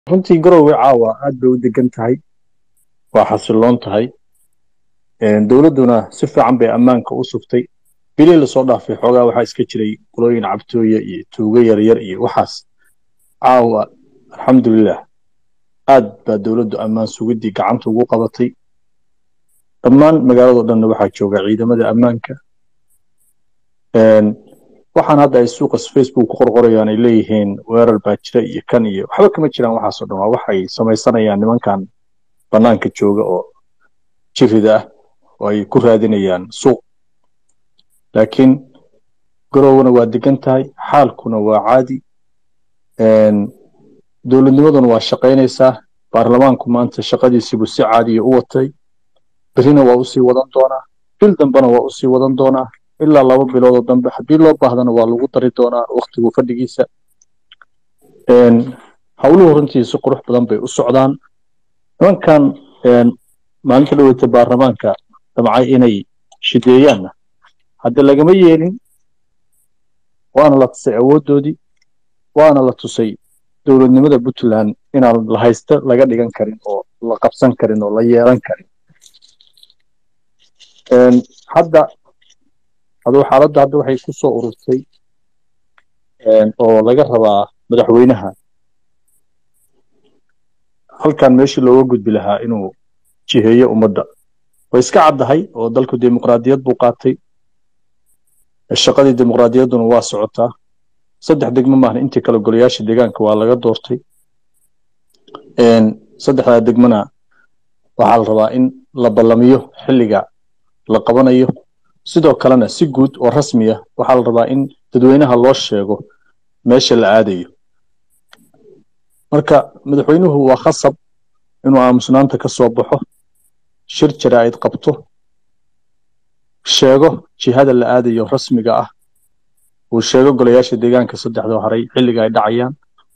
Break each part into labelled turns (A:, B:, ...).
A: runtii garowe caawa aad bay u degan tahay waa xasiloon tahay dowladduna si fiican bay ammaanka u sugtay bilii lasoo dhaafay xoogaa waxaa iska jiray qolooyin cabtooye iyo tuugo yaryar iyo waxaas caawa alxamdulilah aad baa dowladdu ammaan sugiddii gacanta ugu qabatay dhammaan magaaladoo dhanna waxaa jooga ciidamada ammaanka waxaan hadda ay suuqa facebook ku qorqorayaan ay leeyihiin weerar baa jira iyo kan iyo waxba kama jiraan waxaasoo dhan waa waxay samaysanayaan nimankan bannaanka jooga oo jirida ah oo ay ku raadinayaan suuq laakiin garowna waa degan tahay xaalkuna waa caadi dowladnimaduna waa shaqaynaysaa baarlamaanku maanta shaqadiisiibuu si caadiya u watay berrina waa usii wadan doonaa bil dambena waa usii wadan doonaa ilaa laba biloodoo dambe haddii loo baahdana waa lagu dari doonaa waktigu fadhigiisa howluhu runtii si qurux badan bay u socdaan nimankan maalinta dhaweyta baarlamaanka damcay inay shideeyaanna hadda lagama yeelin waana la tusay awooddoodii waana la tusay dowladnimada puntland inaan la haysta laga dhigan karin oo la qabsan karin oo la yeelan karin hadda aduu xaaladda hadda waxay ku soo ururtay oo laga rabaa madaxweynaha halkan meeshii looga gudbi lahaa inuu jiheeyo ummadda way iska caddahay oo dalku dimuqraadiyad buu qaatay shaqadii dimuqraadiyadduna waa socotaa saddex degmo maahan intii kale golayaasha deegaanka waa laga doortay saddexdaa degmona waxaa la rabaa in la ballamiyo xilliga la qabanayo sidoo kalena si guud oo rasmiya waxaa la rabaa in dadweynaha loo sheego meesha la aadayo marka madaxweynuhu waa khasab inuu aamusnaanta ka soo baxo shir jaraa'id qabto sheego jihada la aadayo rasmiga ah uu sheego golayaasha deegaanka saddexdoo haray xilliga ay dhacayaan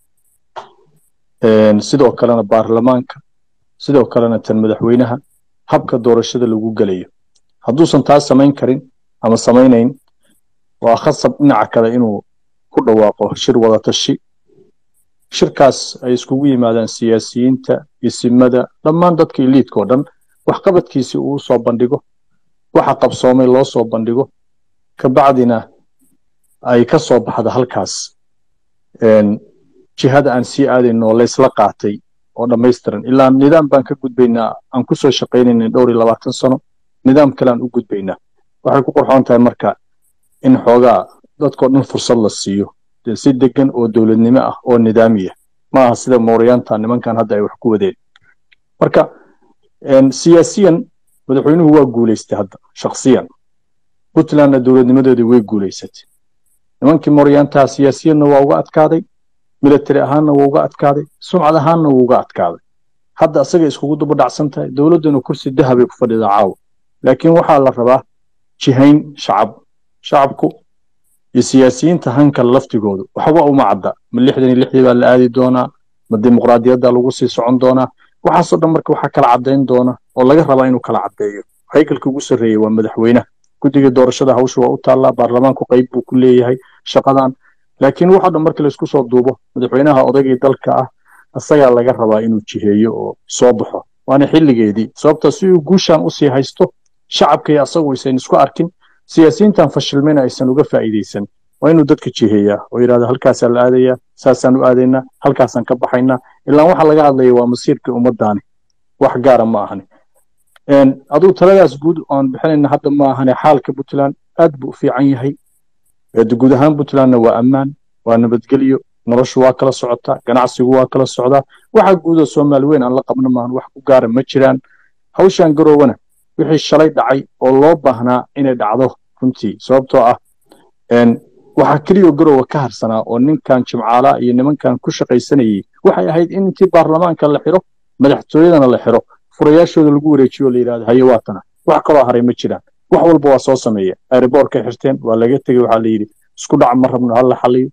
A: sidoo kalena baarlamaanka sidoo kalena tan madaxweynaha habka doorashada lagu gelayo hadduusan taas samayn karin ama samaynayn waa khasab dhinaca kale inuu ku dhawaaqo shir wadatashi shirkaas ay iskugu yimaadaan siyaasiyiinta isimada dhammaan dadka iliidka oo dhan waxqabadkiisii uu soo bandhigo waxa qabsoomay loo soo bandhigo kabacdina ay ka soo baxda halkaas jihada aan sii aadayno laysla qaatay oo dhammaystiran ilaa nidaam baan ka gudbaynaa aan ku soo shaqaynayna dhowr iyo labaatan sano nidaam kale aan u gudbaynaa waxay ku qurxoon tahay marka in xoogaa dadkoo dhan fursad la siiyo si degan oo dowladnimo ah oo nidaamiya ma aha sida mooryaanta nimankan hadda ay wax ku wadeen marka siyaasiyan madaxweynuhu waa guulaystay hadda shakhsiyan puntlandna dowladnimadeedii way guulaysatay nimankii mooryaantaha siyaasiyanna waa uga adkaaday military ahaanna waa uga adkaaday sumcad ahaanna wuu uga adkaaday hadda asaga iskugu duba dhacsan tahay dowladduna kursi dahabay ku fadhidaa caawa laakiin waxaa la rabaa jihayn shacab shacabku iyo siyaasiyiinta hankale laftigoodu waxba uma cadda ma lixdan iyo lixdii baa la aadi doonaa ma dimuqraadiyadda lagu sii socon doonaa waxaasoo dhan marka waxaa kala caddayn doona oo laga rabaa inuu kala caddeeyo haykalka ugu sarreeyey waa madaxweynaha guddiga doorashada hawsha waa u taallaa baarlamaanku qayb buu ku leeyahay shaqadan laakiin waxoo dhan markii laysku soo duubo madaxweynaha odaygii dalka ah isagaa laga rabaa inuu jiheeyo oo soo baxo waana xilligeedii sababta si uu guushan usii haysto shacabkii asagu aysan isku arkin siyaasiyiintan fashilmayna aysan uga faa'iidaysan waa inuu dadka jiheeyaa oo yidhahda halkaasaa la aadayaa saasaan u aadaynaa halkaasaan ka baxaynaa ilaan waxa laga hadlaya waa masiirkii ummaddaani wax gaara ma ahani aduu taladaas guud aan bixinayna hadda ma ahane xaalka puntland aad buu u fiican yahay guud ahaan puntlandna waa ammaan waa nabadgelyo noloshu waa kala socotaa ganacsigu waa kala socdaa waxa guudoo soomaali weyn aan la qabno maahan wax ku gaara ma jiraan hawshan garowana wixii shalay dhacay oo loo baahnaa inay dhacdo runtii sababtoo ah waxaa keliyo garowa ka harsanaa oo ninkan jimcaala iyo nimankan ku shaqaysanayey waxay ahayd in intii baarlamaanka la xiro madaxtooyadana la xiro furayaashooda lagu wareejiyo la yidhahdo haye waatana wax kaloo haray ma jiraan wax walba waa soo sameeya airboortkay xirteen waa laga tegey waxaa la yidhi isku dhac ma rabno hala xaliyo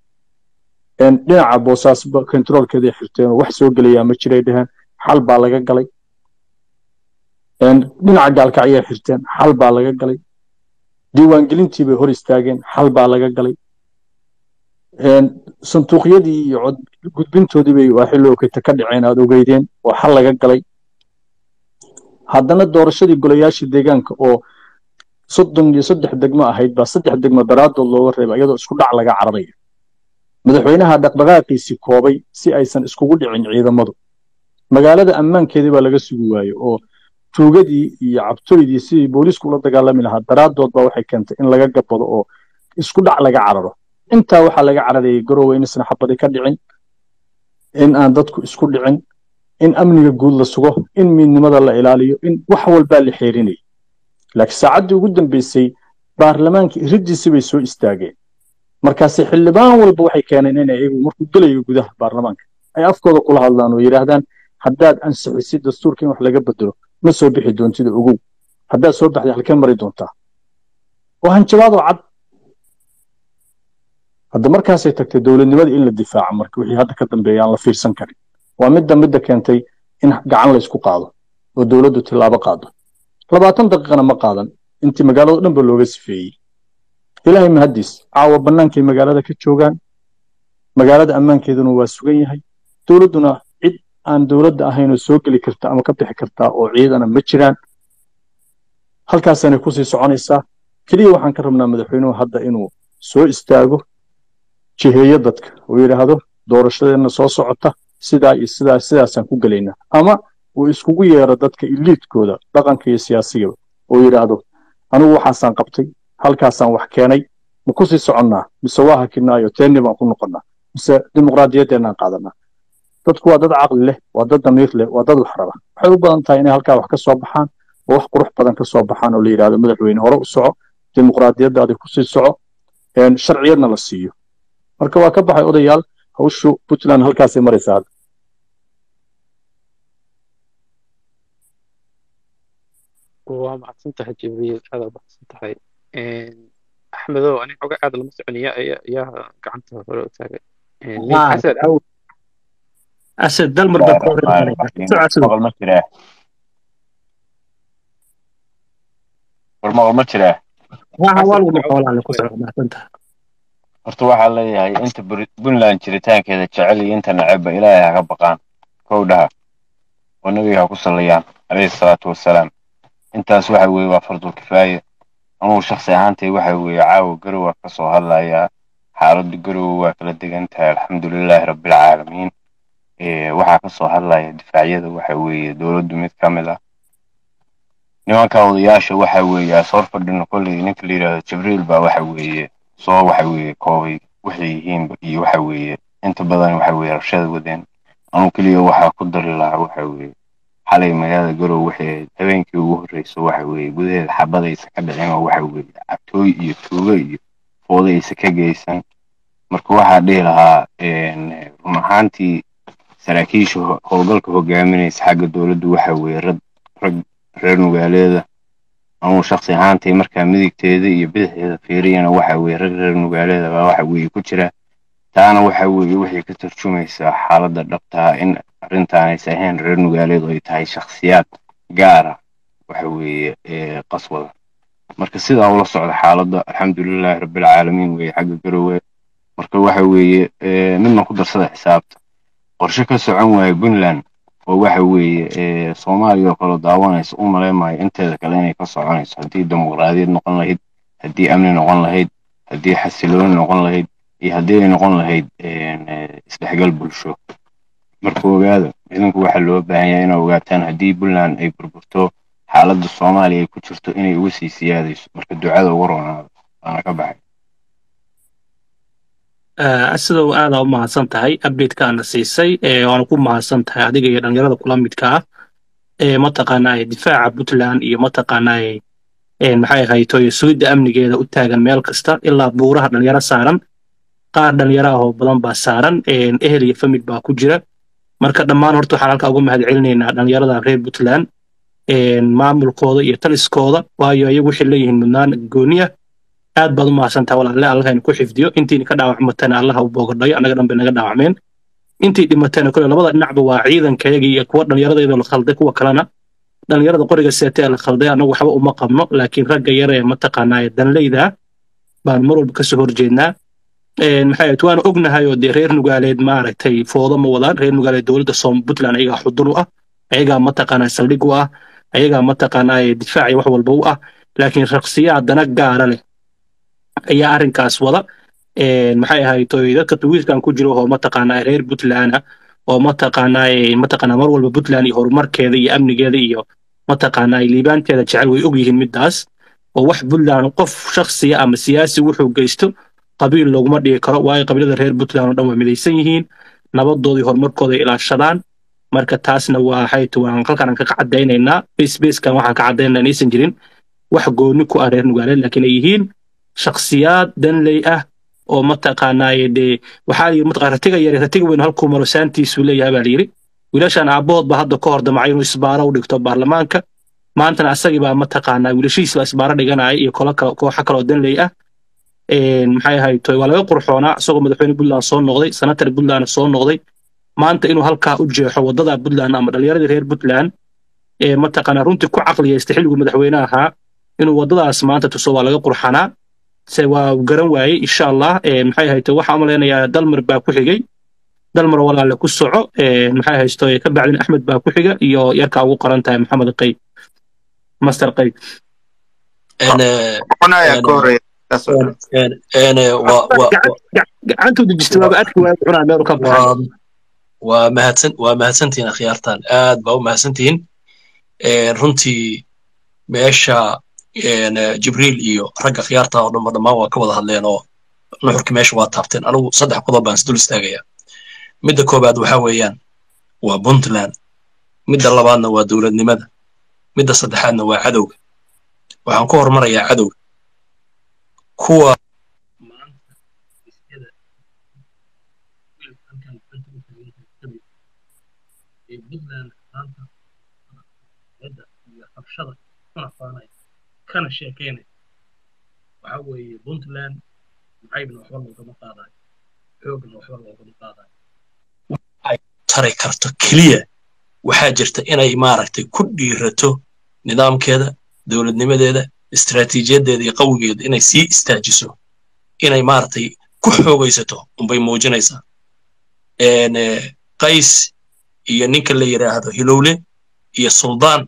A: dhinaca boosaas kontaroolkeeday xirteen oo wax soo gelayaa ma jiray dheheen xal baa laga galay dhinaca gaalkacyay xirteen xal baa laga galay diiwaangelintii bay hor istaageen xal baa laga galay sanduuqyadii iyo cod gudbintoodii bay waa xilli okeyta ka dhaceen aad ogeydeen oo xal laga galay haddana doorashadii golayaashii deegaanka oo soddon iyo saddex degmo ahayd baa saddex degmo daraadood looga reebay iyadoo isku dhac laga cararayo madaxweynaha dhaqdhaqaaqiisii koobay si aysan iskugu dhicin ciidamadu magaalada ammaankeedii baa laga sugi waaye oo tuugadii iyo cabtoydii sidii booliisku ula dagaalami lahaa daraadood baa waxay keentay in laga gabado oo isku dhac laga cararo intaa waxaa laga cararayay garowe inaysan xabadi ka dhicin in aan dadku isku dhicin in amniga guud la sugo in miidnimada la ilaaliyo in wax walbaa la xeerinayay laakiin saacaddii ugu dambeysay baarlamaanka iridiisi bay soo istaageen markaase xildhibaan walba waxay keeneen in iyagu markuu gelayo gudaha baarlamaanka ay afkooda kula hadlaan oo yidhaahdaan haddaad ansixisid dastuurka in wax laga bedelo ma soo bixi doontida ogow haddaad soo baxday halkee mari doontaa waa hanjabaadoo cad hadda markaasay tagtay dowladnimada in la difaaco marka wixii hadda ka dambeeya aan la fiirsan karin waa midda midda keentay in gacan la isku qaado oo dowladdu tillaabo qaado labaatan daqiiqana ma qaadan intii magaalado dhan ba looga sifeeyey ilaahay mahaddiis caawa bannaankay magaalada ka joogaan magaalada ammaankeeduna waa sugan yahay dowladduna cid aan dowladda ahaynoo soo geli karta ama ka bixi kartaa oo ciidana ma jiraan halkaasanay kusii soconaysaa keliya waxaan ka rabnaa madaxweynuhu hadda inuu soo istaago jiheeyo dadka oo yidhaahdo doorashadeenna soo socota sidaa iyo sidaa sidaasaan ku gelaynaa ama uu iskugu yeero dadka iliidkooda dhaqanka iyo siyaasigaba oo yidhaahdo anigu waxaasaan qabtay halkaasaan wax keenay ma kusii soconnaa mise waa hakinaayo teenni baan ku noqonnaa mise dimuqraadiyadeennaan qaadanaa dadku waa dad caqli leh waa dad damiir leh waa dad wax raba waxay u badan tahay inay halkaa wax ka soo baxaan oo wax qurux badan ka soo baxaan oo la yidhahdo madaxweyne hore u soco dimuqraadiyaddaadi kusii soco sharciyadna la siiyo marka waa ka baxay odayaal hawshu puntland halkaasay maraysaa hadda
B: waa macadsan tahay jibriil aad aa macadsan tahay axmedow ani xoga aad lama soconiya ayaa gacanta hore u taagay asad
C: asad dalmar baa ka
D: maqal ma jiraa war maqal ma jiraa horta waxaa leeyahay inta puntland jiritaankeeda jecel iyo inta necebba ilaahay ha ka baqaan kow dhaha oo nebiga ha ku sallayaan calayhi salaatu wassalaam intaas waxa weeye waa fardul kifaaye anugu shaksi ahaantay waxa weeye caawa garowa ka soo hadlayaa xaaladda garowe waa kala degan tahay alxamdulilaahi rabbilcaalamiin waxaa ka soo hadlaya difaacyada waxa weeye dowladdu mid ka mid ah nimanka odayaasha waxa weeye asoor fadhino kolley ninka la yidhahdo jibriil baa waxa weeye soo waxa weeye koobay waxay yihiinba iyo waxa weeye inta badan waxa weeye rabshada wadeen anuu keliya waxaa ku dari lahaa waxa weeye xalay magaalada garow waxay ahayd habeenkii ugu horreyso waxa weeye gudaheeda xabadaysa ka dhicin oo waxa weeye cabtooy iyo tuugo iyo foodaysa ka geysan marka waxaa dhihi lahaa run ahaantii saraakiisha howlgalka hogaaminaysa xagga dowladdu waxa weeye rag rag reer nugaaleeda anuu shaksi ahaantay markaa midigteeda iyo bidixdeeda fiiriyana waxa weeye rag reer nugaaleeda baa waxa weeye ku jira taana waxa weeye waxay ka tarjumaysaa xaaladda dhabtaa in arrintaanaysa ahayn reer nugaaleed oo ay tahay shakhsiyaad gaara waxa weeye qaswada marka sidaa ula socda xaaladda alxamdulilaahi rabbilcaalamiin weeye xagga garowe marka waxa weeye midna ku darsada xisaabta qorshe ka socon waaye puntland oo waxa weeye soomaaliya oo kale daawanaysa u maleemayo inteeda kale inay ka soconayso haddii dimuqraadiyad noqon lahayd haddii amni noqon lahayd haddii xasilooni noqon lahayd iyo haddii ay noqon lahayd isdhexgal bulsho marka ogaada idinku waxaa loo baahan yahay inay ogaataan haddii puntland ay burburto xaaladda soomaaliya ay ku jirto inay uga sii siyaadayso marka ducada ugu roonaado waana ka baxay
C: asidow aadaa u mahadsan tahay updatekaana siisay waana ku mahadsan tahay adiga iyo dhalinyarada kula midka ah mataqaanaa difaaca puntland iyo mataqaanaa maxay ahayto sugidda amnigeeda u taagan meel kasta ilaa buuraha dhalinyaro saaran qaar dhalinyaro ah oo badan baa saaran ehel iyo famid baa ku jira marka dhammaan horta waxaan halkaa uga mahad celinaynaa dhalinyarada reer puntland maamulkooda iyo taliskooda waayo iyagu waxay leeyihiin mudnaan gooniya aad baad u mahadsantaha walaalle allahayna ku xifdiyo intiina ka dhaawacmatana allaha u boogadhayo annaga dhan bay naga dhaawacmeen intii dhimatana kole labada dhinacba waa ciidankayaga iyo kuwa dhallinyaradayda la khalday kuwa kalena dhallinyarada qoriga seetee la khalday annagu waxba uma qabno laakiin ragga yar ee mataqaanaa danleyda baan mar walba kasoo horjeednaa maxay ahayd waana ognahay oo dee reer nugaaleed maaragtay foodo ma wadaan reer nugaaleed dowladda soom puntland ayagaa xudun u ah ayagaa mataqaanaa saldhig u ah ayagaa mataqaanaa difaaci wax walba u ah laakiin shaksiyaa dana gaara leh ayaa arrinkaas wada maxay ahayd dadka tuwiiskan ku jiro oo mataqaanaa reer puntland ah oo mataqaanaa mataqaanaa mar walba puntland iyo horumarkeeda iyo amnigeeda iyo mataqaanaa liibaanteeda jecel way og yihiin middaas oo wax puntland qof shaksiya ama siyaasi wuxuu geysto qabiil looguma dhigi karo waayo qabiilada reer puntland oo dhan waa midaysan yihiin nabadoodii horumarkooda ilaashadaan marka taasna waa hayt waan halkaan ka cadaynaynaa basebaskan waxaan ka cadaynaynaa inaysan jirin wax gooni ku ah reer nugaaleed laakiin ay yihiin shaksiyaad danley ah oo mataqaanaaye dee waxaa yidhi mataqaa ratiga yare ratiga weyn halkuu maro saantiisuu leeyahay baa layidhi wiilashan aabbahood baa hadda ka hor damacay inuu isbaaro u dhigto baarlamaanka maantana asagii baa mataqaanaa wiilashiis baa isbaaro dhiganaya iyo kolo kale kooxo kaloo danley ah maxay ahayd waa laga qurxoonaa isagoo madaxweyne puntland soo noqday senatar puntland soo noqday maanta inuu halkaa u jeexo waddada puntland ama dhallinyaradii reer puntland ee mataqaanaa runtii ku caqliyaystay xilliguu madaxweyne ahaa inuu waddadaas maanta tuso waa laga qurxanaa se waa garan waayey insha allah maxay ahayd waxaan u malaynayaa dalmar baa ku xigay dalmar walaale ku soco maxay haysto ka bacdin axmed baa ku xiga iyo yarkaa ugu qoran tahay maxamed qay master qay gacantuu dejistay waaba arki waaya cunaa meelu ka baxay
E: waa mahadsan waa mahadsantihiin akhyaartan aad baa u mahadsantihiin runtii meesha jibriil iyo ragga khiyaarta oo dhanba dhammaan waa ka wada hadleen oo nuxurkii meesha waa taabteen anigu saddex qodob baan isdul istaagayaa midda koobaad waxa weeyaan waa puntland midda labaadna waa dowladnimada midda saddexaadna waa cadowga waxaan ku hormarayaa cadowga kuwa kana sheekeynaya waxa weeye puntland macaybna waxba loogama qaadayo xoogna waxba loogama qaadayo ay tari karto keliya waxaa jirta inay maaragtay ku dhiirato nidaamkeeda dowladnimadeeda istaraatiijiyadeeda iyo qawigeeda inay sii istaajiso inay maaragtay ku xoogaysato unbay muujinaysaa qays iyo ninka la yidhaahdo hilowle iyo suldaan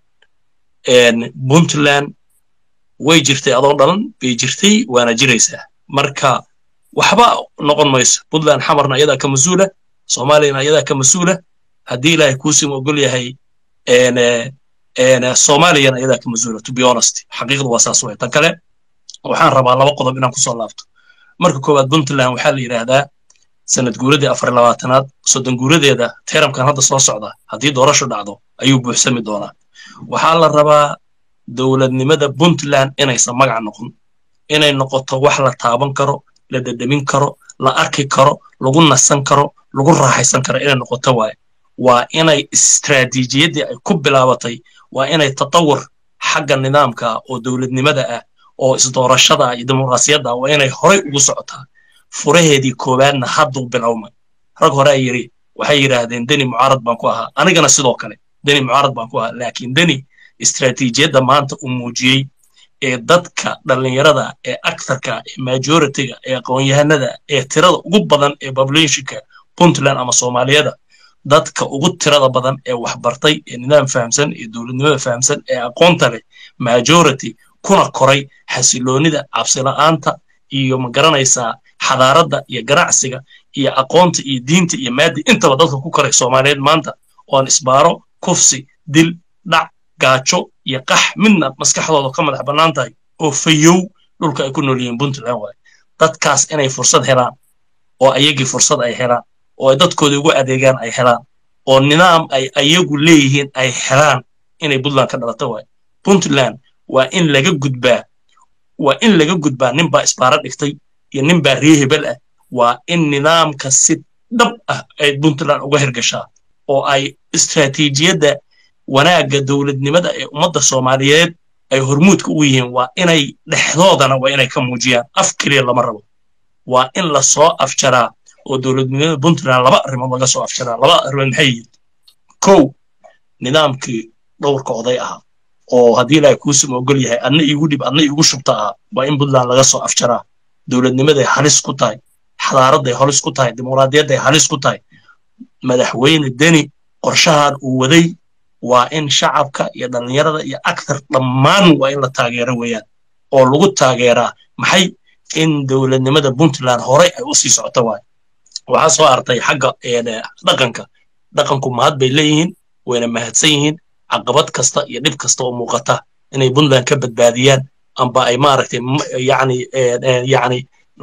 E: puntland way jirtay adoo dhalan bay jirtay waana jiraysaa marka waxba noqon mayso puntland xamarna ayadaa ka mas-uula soomaaliyana ayadaa ka mas-uula haddii ilaahay kuusim ogol yahay soomaaliyana ayadaa ka mas-uula to be honest xaqiiqdu waa saas way tan kale waxaan rabaa laba qodob inaan kusoo laabto marka koowaad puntland waxaa la yidhaahdaa sanad guuradii afar labaatanaad soddon guuradeeda teeramkan hadda soo socda haddii doorasho dhacdo ayuu buuxsami doonaa waxaa la rabaa dowladnimada puntland inaysan magac noqon inay noqoto wax la taaban karo la dhedhemin karo la arki karo lagu nasan karo lagu raaxaysan karo inay noqoto waaye waa inay istaraatiijiyaddii ay ku bilaabatay waa inay tatawur xagga nidaamka oo dowladnimada ah oo isdoorashada iyo dimuqraasiyadda waa inay horay ugu socotaa furaheedii koowaadna hadduu bilowmay rag hore ay yidhi waxay yidhaahdeen deni mucaarad baan ku ahaa anigana sidoo kale deni mucaarad baan ku ahaa laakiin deni istaraatiijiyadda maanta uu muujiyey ee dadka dhallinyarada ee aktarka ee majoritiga ee aqoon-yahanada ee tirada ugu badan ee populationka puntland ama soomaaliyada dadka ugu tirada badan ee waxbartay ee nidaam fahamsan ee dowladnimada fahamsan ee aqoonta leh majority kuna koray xasiloonida cabsila'aanta iyo ma garanaysaa xadaaradda iyo ganacsiga iyo aqoonta iyo diinta iyo maadi intaba dadka ku koray soomaaliyeed maanta oon isbaaro kufsi dil dhac gaajo iyo qax midna maskaxdooda ka madax bannaan tahay oo fayow dhulka ay ku nool yihiin puntland waaye dadkaas inay fursad helaan oo ayagii fursad ay helaan oo ay dadkoodii ugu adeegaan ay helaan oo nidaam ay ayagu leeyihiin ay helaan inay puntland ka dhalato waaye puntland waa in laga gudbaa waa in laga gudbaa ninbaa isbaaro dhigtay iyo ninbaa ree hebel ah waa in nidaamka si dhab ah ay puntland uga hirgashaa oo ay istaraatiijiyadda wanaagga dowladnimada ee ummadda soomaaliyeed ay hormuudka ugu yihiin waa inay dhexdoodana waa inay ka muujiyaan af keliya lama rabo waa in la soo afjaraa oo dowladnimada puntland laba arrimood laga soo afjaraa laba arrimood maxay yihiin kow nidaamkii dhowrka oday ahaa oo haddii ilaahay kuusuma ogol yahay adna iigu dhib adna iigu shubta ahaa waa in puntland laga soo afjaraa dowladnimaday halis ku tahay xadaaradday halis ku tahay dimuqraadiyadday halis ku tahay madaxweyne deni qorshahan uu waday waa in shacabka iyo dhallinyarada iyo aktar dhammaan waa in la taageero weeyaan oo lagu taageeraa maxay in dowladnimada puntland horey ay u sii socoto waay waxaa soo artay xagga dhaqanka dhaqanku mahad bay leeyihiin wayna mahadsan yihiin caqabad kasta iyo dhib kasta oo muuqata inay puntland ka badbaadiyaan amba ay maaragtay yani yani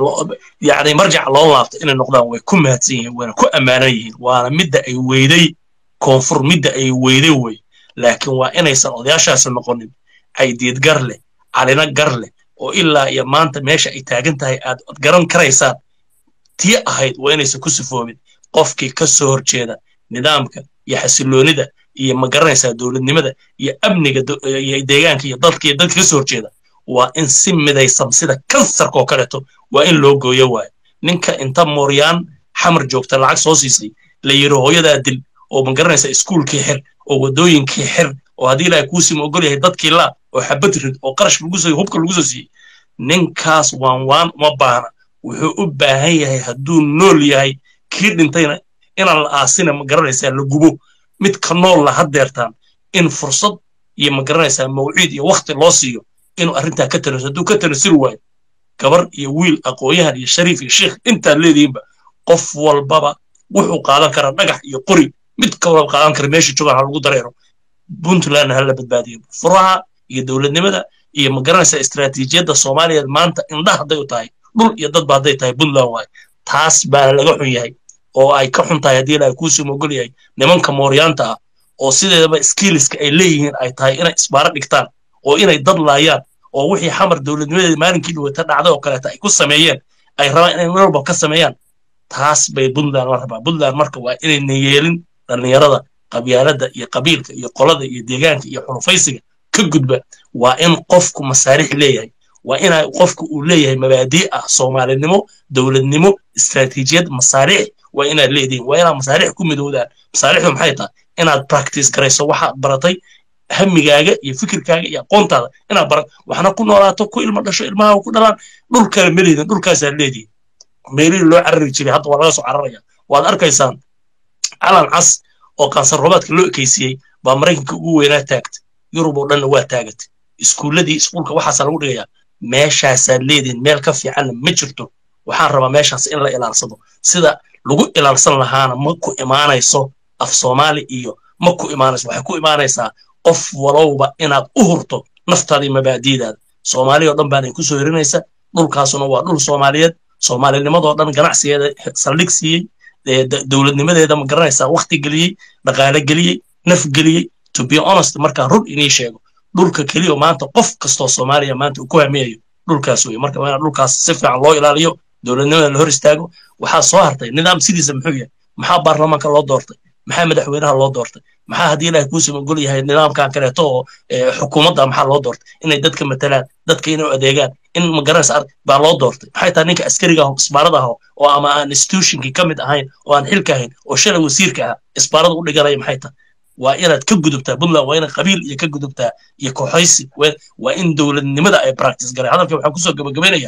E: yani marjac loo laabto inay noqdaan way ku mahadsan yihiin wayna ku ammaanan yihiin waana midda ay weyday koonfur midda ay weyday wey laakiin waa inaysan odayaashaasi noqonin caydiid gar leh calina gar leh oo ilaa iyo maanta meesha ay taagan tahay aad garan karaysaan tii ahayd waa inaysan ku sifoobin qofkii ka soo horjeeda nidaamka iyo xasiloonida iyo ma garanaysaa dowladnimada iyo amniga iyo deegaanka iyo dadka iyo dadka ka soo horjeeda waa in si midaysan sida kansarka oo kaleeto waa in loo gooyo waayo ninka inta mooryaan xamar joogta lacag soo siisay la yidhi hooyadaa dil oo ma garanaysaa iskuulkii xir oo waddooyinkii xir oo haddii ilaahay kuusima ogol yahay dadkii laa oo xabad rid oo qarash lagu soo hubka lagu soo siiyey ninkaas waan waan uma baahna wuxuu u baahan yahay hadduu nool yahay kii dhintayna inaan la aasina ma garanaysaa la gubo mid ka nool la haddeertaan in fursad iyo ma garanaysaa mawciid iyo wakti loo siiyo inuu arrintaa ka tanaso hadduu ka tanasiri waayo gabar iyo wiil aqoonyahan iyo shariif iyo sheikh intaad leedihiinba qof walbaba wuxuu qaadan karaa dhagax iyo qori mid ka walba qaadan kara meesha joogaan ha lagu dareero puntlandna hala badbaadiyo furaha iyo dowladnimada iyo ma garanaysaa istaraatiijiyadda soomaaliyeed maanta indha hadday u tahay dhul iyo dadba hadday tahay puntland waayo taas baana laga xun yahay oo ay ka xun tahay haddii ilaahay kuusii mogol yahay nimanka mooryaanta ah oo sideedaba skilliska ay leeyihiin ay tahay inay isbaaro dhigtaan oo inay dad laayaan oo wixii xamar dowladnimadeeda maalinkii dhawata dhacday oo kaleeta ay ku sameeyeen ay rabaan inay meel walba ka sameeyaan taas bay puntland la rabaa puntland marka waa inayna yeelin dhallinyarada qabyaaladda iyo qabiilka iyo qolada iyo deegaanka iyo xulufaysiga ka gudba waa in qofku masaarix leeyahay waa ina qofku uu leeyahay mabaadii ah soomaalinimo dowladnimo istaraatiijiyad masaarix waa inaad leedihin waa inaad masaarix ku midoodaan masaarixdu maxay tahay inaad practice garayso waxaad baratay hamigaaga iyo fikirkaaga iyo aqoontaada inaad barat waxna ku noolaato ku ilmo dhasho ilmaha ku dhalaan dhulkale ma leedin dhulkaasaad leedihin meelihii loo carari jiray hadda waa laga soo cararaya waad arkaysaan calan cas oo kansar roobaadka loo ekaysiiyey baa maraykanka ugu weynaa taagtay yurub oo dhanna waa taagatay iskuulladii iskuulka waxaasaa lagu dhigayaa meeshaasaad leedihin meel ka fiicanna ma jirto waxaan rabaa meeshaas in la ilaalsado sida lagu ilaalsan lahaana ma ku imaanayso af soomaali iyo ma ku imaanayso waxay ku imaanaysaa qof walowba inaad u hurto naftaada iyo mabaadiidaada soomaali oo dhan baanay ku soo herinaysa dhulkaasuna waa dhul soomaaliyeed soomaalinimadoo dhan ganacsigeeda saldhig siiyey dowladnimadeeda ma garanaysaa wakti geliyey dhaqaale geliyey naf geliyey to be honest markaan run inii sheego dhulka keliya maanta qof kastoo soomaaliya maanta uu ku hamiyayo dhulkaas wey marka waa dhulkaas si fiican loo ilaaliyo dowladnimada la hor istaago waxaa soo hartay nidaam sidiisa muxuu yahay maxaa baarlamaanka loo doortay maxaa madaxweynaha loo doortay maxaa haddii ilahay kuusii magol yahay nidaamkan kaleeto oo xukuumadda maxaa loo doortay inay dadka matalaan dadka inay adeegaan in magaranaysa baa loo doortay maxay tahay ninka askariga aho isbaarada aho oo ama aan institutionkii ka mid ahayn oo aan xilka ahayn oo shalay wasiirka ah isbaarada u dhiganaya maxay tahay waa inaad ka gudubtaa puntland waa inaad qabiil iyo ka gudubtaa iyo kooxaysi waa in dowladnimada ay practice garay hadalka waxaan kusoo gabagabaynaya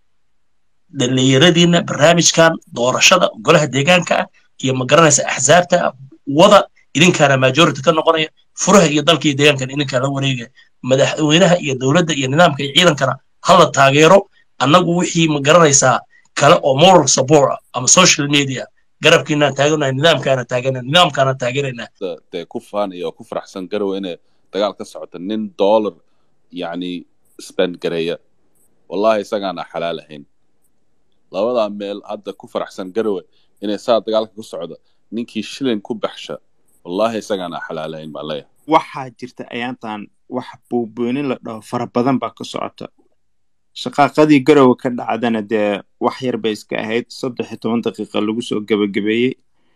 E: dhallinyaradiina barnaamijkan doorashada golaha deegaanka ah iyo ma garanaysa axsaabta ah wada idinkaana majority ka noqonaya furaha iyo dalka iyo deegaankan idinkaa la wareegaya madaxweynaha iyo dowladda iyo nidaamka iyo ciidankana hala taageero annagu wixii ma garanaysaa kale oo moral support ah ama social media garabkiinaan taaganahay nidaamkaana taaganaa nidaamkaana taageeraynaa
F: dee ku faanaya oo ku faraxsan garowe inay dagaal ka socota nin dollar yacni spend gareeya wallahi isagaana xalaal ahayn labadaa meel hadda ku faraxsan garowe inay saa dagaalka ku socda ninkii shilin ku baxsha wallahi isagaana xalaal ahayn baan leeyahay
G: waxaa jirta ayaantan wax buubuunin la dhaho fara badan baa ka socota shaqaaqadii garowe ka dhacdana dee wax yar bay iska ahayd saddex iyo toban daqiiqa lagu soo gebagabeeyey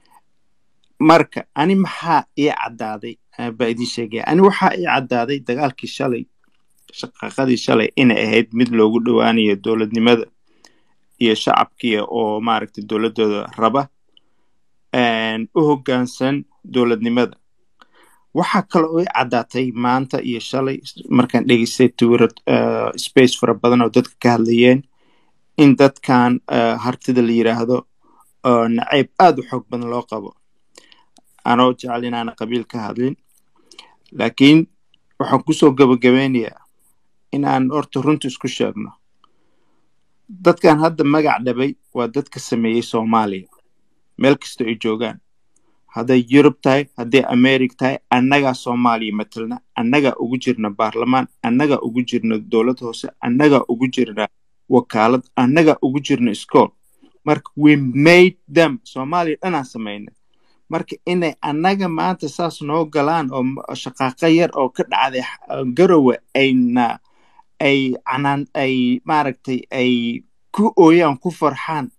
G: marka ani maxaa ii caddaaday baa idiin sheegaya ani waxaa ii caddaaday dagaalkii shalay shaqaaqadii shalay inay ahayd mid loogu dhowaanayo dowladnimada iyo shacabkii oo maaragtay dowladdooda raba u hoggaansan dowladnimada waxaa kale oo i caddaatay maanta iyo shalay markaan dhegeystay twitter space fara badan oo dadka ka hadlayeen in dadkan eh, hartida la yiraahdo oo nacayb aad u xoog badan loo qabo anoo jecel inaana qabiil ka hadlin laakiin waxaan kusoo gabagabeynayaa inaan horta runta isku sheegno dadkan hadda magac dhabay waa dadka sameeyey soomaaliya meel kasta ay joogaan hadday yurub tahay hadday america tahay annagaa soomaaliya matalna annagaa ugu jirna baarlamaan annagaa ugu jirna dowlad hoose annagaa ugu jirna wakaalad annagaa ugu jirna iskool marka we made them soomaaliya dhanaan samayna marka inay annaga maanta saas noo galaan oo m- shaqaaqo yar oo ka dhacday x- garowe ayna ay canaan ay maaragtay ay ku ooyaan ku farxaan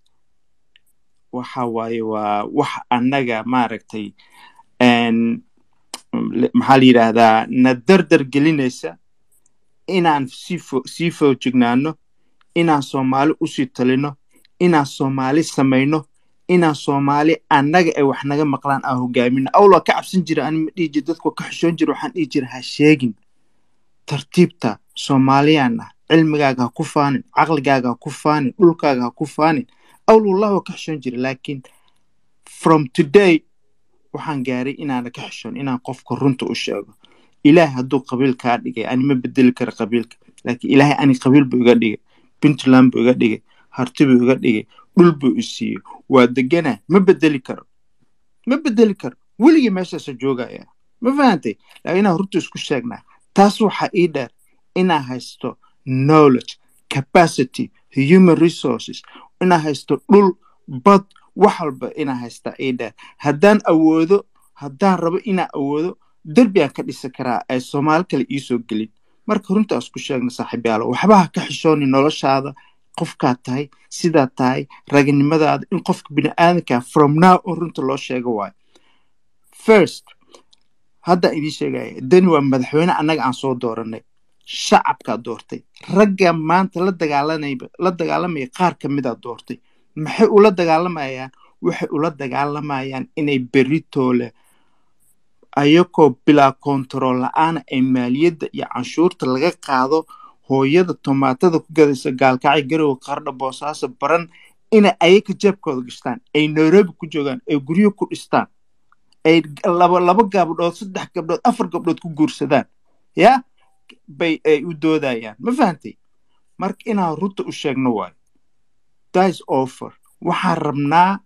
G: waxa waaye waa wax annaga maaragtay een, le- maxaa la yidhaahdaa na dardar gelinaysa inaan sii fo sii foojignaano inaan soomaali usii talino inaan soomaali samayno inaan soomaali annaga ay wax naga maqlaan aan hogaamino awl waa ka cabsan jira ani ma dhihi jira dadku waa ka xishoon jira waxaan dhihi jira ha sheegin tartiibta soomaaliyaan ah cilmigaaga ha ku faanin caqligaaga ha ku faanin dhulkaaga ha ku faanin awl wallah waa ka xishoon jira laakiin from today waxaan gaaray inaana ka xishoon inaan qofka runta u sheego ilaahay hadduu qabiil kaa dhigay ani ma bedeli kara qabiilka laakiin ilaahay ani qabiil buu iga dhigay puntland buu iga dhigay harti buu iga dhigay dhul buu i siiyey waa deganaa ma bedeli karo ma bedeli karo weligii meeshaasa joogaya ma fahantay laakiin inaan runta isku sheegnaa taas waxaa ii dheer inaan haysto knowledge capacity human resources inaan haysto dhul bad wax walba inaan haystaa ii dheer haddaan awoodo haddaan rabo inaan awoodo derbi aan ka dhisi karaa ay soomaali kale iisoo gelin marka runta isku sheegna saaxiibyaalo waxba ha ka xishooni noloshaada qofkaad tahay sidaad tahay raganimadaada in qofka bini'aadanka from now on runta loo sheego waayo first hadda idiin sheegaya dani waa madaxweyne annaga aan soo dooranay shacabkaa doortay ragga maanta la dagaalanayba la dagaalamaya qaar ka midaa doortay maxay ula dagaalamayaan waxay ula dagaalamayaan inay beritoole ayagoo bilaa kontarool la-aana ay maaliyadda iyo canshuurta laga qaado hooyada tomaatada ku gadaysa gaalkacyo garowe qardha boosaaso baran inay ayaga jeebkooda gashtaan ay nairobi ku joogaan ay guryo ku dhistaan ay laba laba gabdhood saddex gabdhood afar gabdhood ku guursadaan ya bay ay u doodayaan ma fahantay marka inaan runta u sheegno waayo thats offer waxaan rabnaa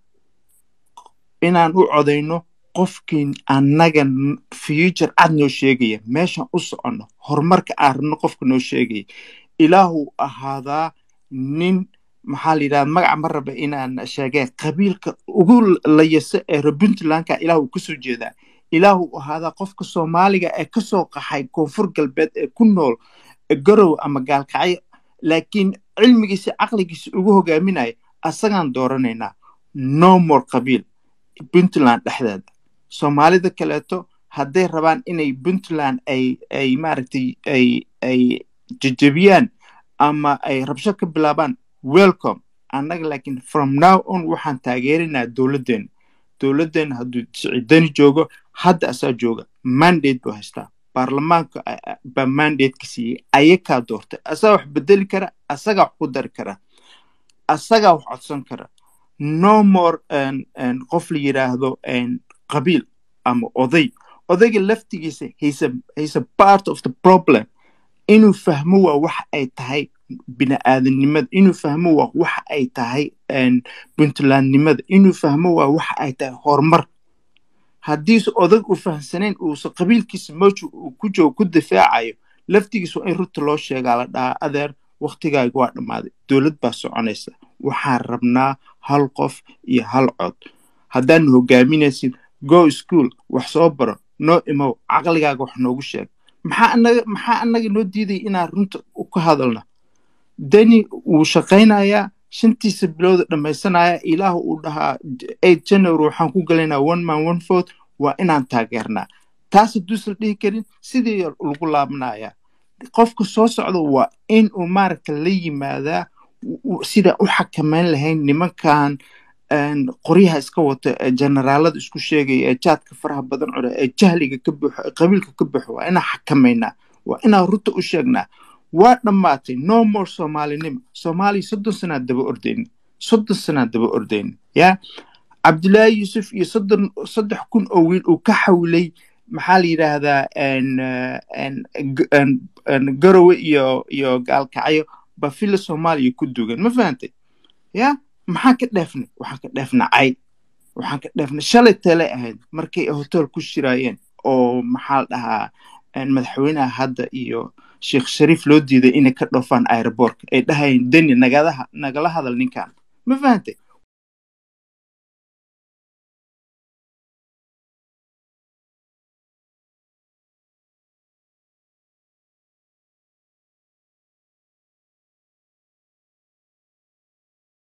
G: inaan u codayno qofkii annaga n- future cad noo sheegaya meeshaan u soconno horumarka aan rabno qofka noo sheegaya ilaahu ahaadaa nin maxaa la yidhahda magaca ma raba inaan sheegeen qabiilka ugu layasa ee reer puntlandka ilaahu kasoo jeedaa ilaahu ahaadaa qofka soomaaliga ee kasoo qaxay koonfur galbeed ee ku nool garow ama gaalkacyo laakiin cilmigiisa caqligiisa ugu hogaaminaya asagaan dooranaynaa no more qabiil puntland dhexdeeda soomaalida kaleeto hadday rabaan inay puntland ay ay maaragtay ay ay jejebiyaan ama ay rabsho ka bilaabaan welcome annaga laakiin from now on waxaan taageerinaa dowladdeena dowladdeena hadduu siciidani joogo hadda asaa jooga mandate buu haystaa baarlamaanka a- a- baa mandate-ka siiyey ayakaa doortay asagaa wax bedeli kara asagaa wax ku dari kara asagaa wax codsan kara no more n- n qof la yidhaahdo n qabiil ama oday odayga laftigiisa he's a, he's a part of the problem inuu fahmo waa waxa ay tahay bini'aadanimada inuu fahmo waa waxa ay tahay n puntlandnimada inuu fahmo waa waxa ay tahay horumar haddiise odag u fahamsanayn uusa qabiilkiisa meeshu uu ku joogo ku difaacayo laftigiisa waa in runta loo sheegaa la dhahaa adeer waktigaaga waa dhammaaday dowlad baa soconaysa waxaan rabnaa hal qof iyo hal cod haddaad hogaaminaysid go school wax soo baro noo imow caqligaaga wax noogu sheeg maxaa anaga maxaa anaga noo diidaya inaan runta u ka hadalna deni wuu shaqaynayaa shantiisa bilooda dhammaysanaya ilaahu uu dhahaa eight january waxaan ku galaynaa one man one vote waa inaan taageernaa taas hadduusan dhihi karin sidii lagu laabanaya qofka soo socda waa in uu maaragta la yimaadaa u- sida u xakamayn lahayn nimankan een, qoryaha iska wata ee generaalada isku sheegaya ee jaadka faraha badan cuna ee jahliga ka buuxo ee qabiilka ka buuxo waa inaan xakamaynaa waa inaan runta u sheegnaa waa dhammaatay no more soomaalinimo soomaaliya soddon sanaad daba ordayna soddon sanaad daba ordayna ya cabdullaahi yuusuf iyo soddon saddex kun oo wiil uu ka xawlay maxaa la yidhaahdaa en, eh, en, g- en- en, garowe iyo iyo gaalkacyo ba fila soomaaliya ku dugan ma fahantay ya maxaan ka dheefnay waxaan ka dheefnay cay waxaan ka dheefnay shalay tale ahayd markay hotel ku shiraayeen oo maxaa la dhahaa en, madaxweynaha hadda iyo sheekh shariif loo diiday inay ka dhoofaan aeroboortka ay dhahayeen deni nagadaha nagala hadal ninkan ma fahantay